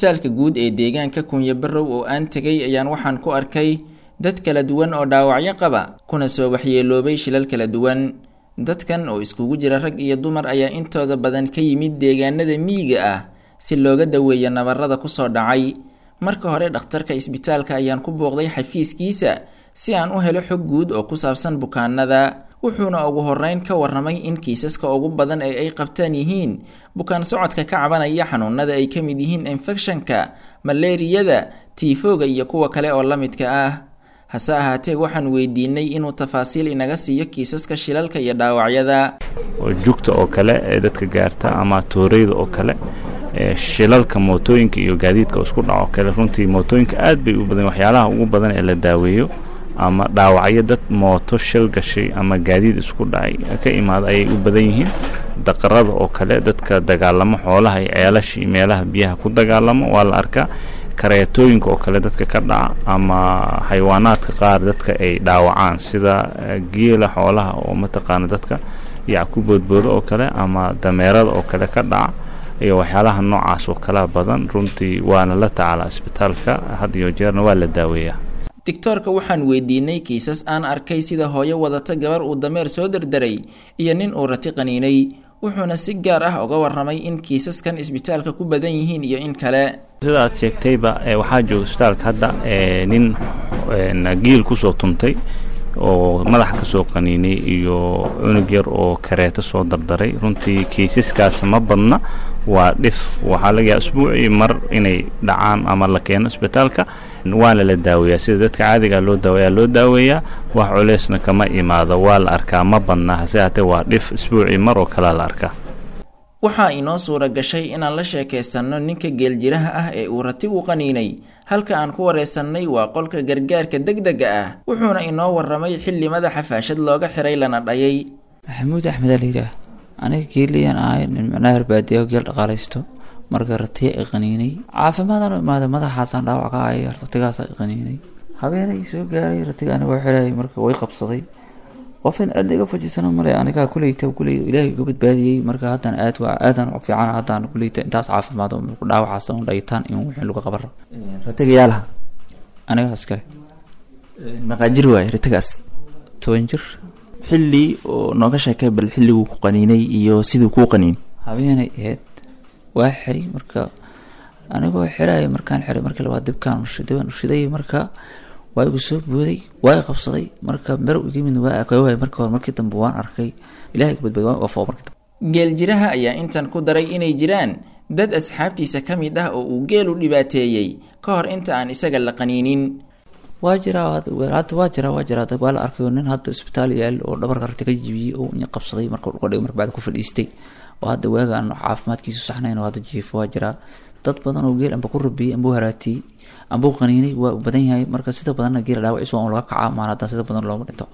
isbitaalka guud ee deegaanka kunya barrow oo aan tegay ayaan waxaan ku arkay dad kala duwan oo dhaawacyo qaba kuna soo waxyeeloobay shilal kala duwan dadkan oo iskugu jira rag iyo dumar ayaa intooda badan ka yimid deegaanada miyiga ah si looga daweeyo nabarada kusoo dhacay marka hore dhakhtarka isbitaalka ayaan ku booqday xafiiskiisa si aan u helo xog guud oo ku saabsan bukaanada wuxuuna ugu horeyn ka warramay in kiisaska ugu badan ee ay qabtaan yihiin bukaan socodka ka cabanaya xanuunada ay ka mid yihiin infekshanka maleeriyada tiifooga iyo kuwa kale oo la midka ah hase ahaatee waxaan weydiinay inuu tafaasiil inaga siiyo kiisaska shilalka iyo dhaawacyada jugta oo kale ee dadka gaarta ama tooreyda oo kale shilalka mootooyinka iyo gaadiidka isku dhaco kale runtii mootooyinka aad bay u badan waxyaalaha ugu badan ee la daaweeyo ama dhaawacyo dad mooto shil gashay ama gaadiid isku dhacay ka imaada ayay u badan yihiin daqarada oo kale dadka dagaalamo xoolaha iyo ceelasha iyo meelaha biyaha ku dagaalamo waa la arkaa kareetooyinka oo kale dadka ka dhaca ama xayawaanaadka qaar dadka ay dhaawacaan sida geela xoolaha oo mataqaana dadka yac ku boodboodo oo kale ama dameerada oo kale ka dhaca iyo waxyaalaha noocaas oo kala badan runtii waana la tacaalaa isbitaalka had iyo jeerna waa la daaweeyaa digtoorka waxaan weydiinay kiisas aan arkay sida hooyo wadata gabar uu dameer soo derderay iyo nin uu rati qaniinay wuxuuna si gaar ah uga warramay in kiisaskan isbitaalka ku badan yihiin iyo in kale sida aad sheegtayba waxaa jooga isbitaalka hadda nin giil kusoo tuntay oo madaxa kasoo qaniinay iyo cunug yar oo kareeto soo dardaray runtii kiisaskaas ma badna waa dhif waxaa laga yaaba isbuucii mar inay dhacaan ama la keeno isbitaalka waana la daaweeyaa sida dadka caadiga loo daaweeyaa loo daaweeyaa wax culeysna kama imaado waa la arkaa ma badna hase haatee waa dhif isbuucii mar oo kalea la arkaa waxaa inoo suura gashay inaan la sheekaysanno ninka geeljiraha ah ee uu ratigu qaniinay halka aan ku wareysannay waa qolka gargaarka degdega ah wuxuuna inoo warramay xilli madaxa faashad looga xiray lana dhayay maxamuud axmed aa layidhaah aniga geeliyaan ahay nin micnaha herbaadiya geel dhaqaalaysto marka ratiya i qaniinay caafimaadaan u imaaday madaxaasaan dhaawac ka ahaya ratigaasa i qaniinay habeenay soo gaaray ratiga aniga xirayay marka way qabsaday qofin aad iga fajisano male anigaa kuleyta kuley ilaahay iga badbaadiyey marka haddana aad waa aadan fiican haddaan kuleyta intaas caafimaad ku dhaawacaas un dhayitaan in wixii lagu qabaro ratigayaalaha aniga iskale maqaajir waaye ratigaas toban jir xilli oo nooga sheekay bal xilliguu ku qaniinay iyo siduu kuu qaniin habeenay ahayd waa xiri marka anigoo xiraya markaan xiray markii labaad dibkaan dibaan ushiday marka waa igu soo booday waa i qabsaday marka mer iga mid waa waay marka hore markii dambe waan arkay ilahay badbaad waan wafoo markii dambe geeljiraha ayaa intan ku daray inay jiraan dad asxaabtiisa ka mid ah oo uu geelu dhibaateeyey ka hor inta aan isaga la qaniinin waa jiraa hadda waa jiraa waa jiraa waa la arkay nin hadda isbitaal yaal oo dhabarka rati ka jibiyey oo ina qabsaday marka dhulka marka bacda ku fadhiistay oo hadda waaga aan caafimaadkiisu saxnayn oo hadda jiifo waa jiraa dad badan oo geel amba ku rabiyey amba u haraatiyey amba u qaniinay waa u badan yahay marka sida badanna geela dhaawaciisa waa un laga kacaa maan haddaan sida badan looma dhinto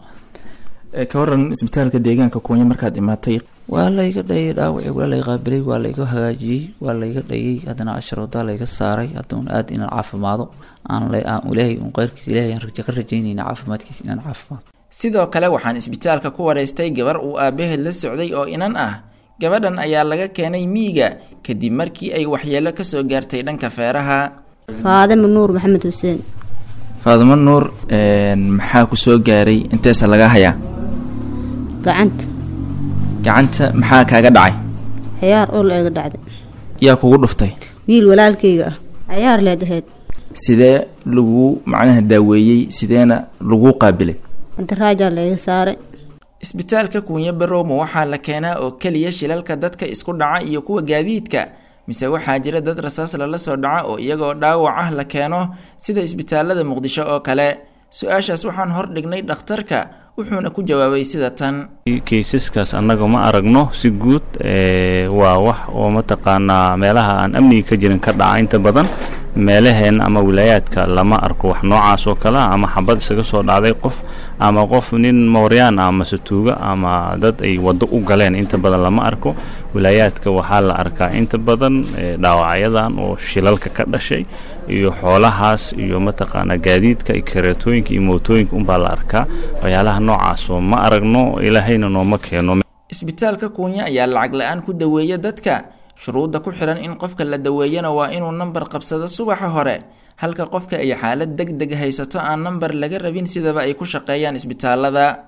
ka waran isbitaalka deegaanka kuunya markaad imaatay waa layga dhayay dhaawaci waa lay qaabilay waa layga hagaajiyey waa layga dhayay haddana asharoodaa layga saaray hadda un aad inaan caafimaado aan ilaahay un qeyrkiisa ilahay aan ka rajaynayna caafimaadkiisa inaan caafimaado sidoo kale waxaan isbitaalka ku wareystay gabar uu aabaheed la socday oo inan ah gabadhan ayaa laga keenay miyiga kadib markii ay waxyeelo kasoo gaartay dhanka feeraha faadimo nuur maxamed xuseen faadimo nuur maxaa ku soo gaaray inteesa laga hayaa gacanta gacanta maxaa kaaga dhacay ciyaar oo la iga dhacday yaa kugu dhuftay wiil walaalkayga ah ciyaar leed ahayd sidee lagu macnaha daaweeyey sideena lagu qaabilay antaraajaa la iga saaray isbitaalka kuunya barowma waxaa la keenaa oo keliya shilalka dadka isku dhaca iyo kuwa gaadiidka mise waxaa jira dad rasaas lala soo dhaca oo iyagoo dhaawac ah la keeno sida isbitaalada muqdisho oo kale su-aashaas waxaan hor dhignay dhakhtarka wuxuuna ku jawaabay sida tan kaysaskaas annaga ma aragno si guud waa wax oo mataqaanaa meelaha aan amniga ka jirin ka dhaca inta badan meelaheen ama wilaayaadka lama arko wax noocaas oo kale ama xabad isaga soo dhacday qof ama qof nin mooryaan ah mase tuuga ama dad ay waddo u galeen inta badan lama arko wilaayaadka waxaa la arkaa inta badan dhaawacyadan oo shilalka ka dhashay iyo xoolahaas iyo mataqaanaa gaadiidka iyo kareetooyinka iyo mootooyinka unbaa la arkaa waxyaalaha noocaas oo ma aragno ilaahayna nooma keeno isbitaalka kuunya ayaa lacag la-aan ku daweeya dadka shuruudda ku xihan in qofka la daweeyana waa inuu nambar qabsado subaxa hore halka qofka ay xaalad deg deg haysato aan nambar laga rabin sidaba ay ku shaqeeyaan isbitaalada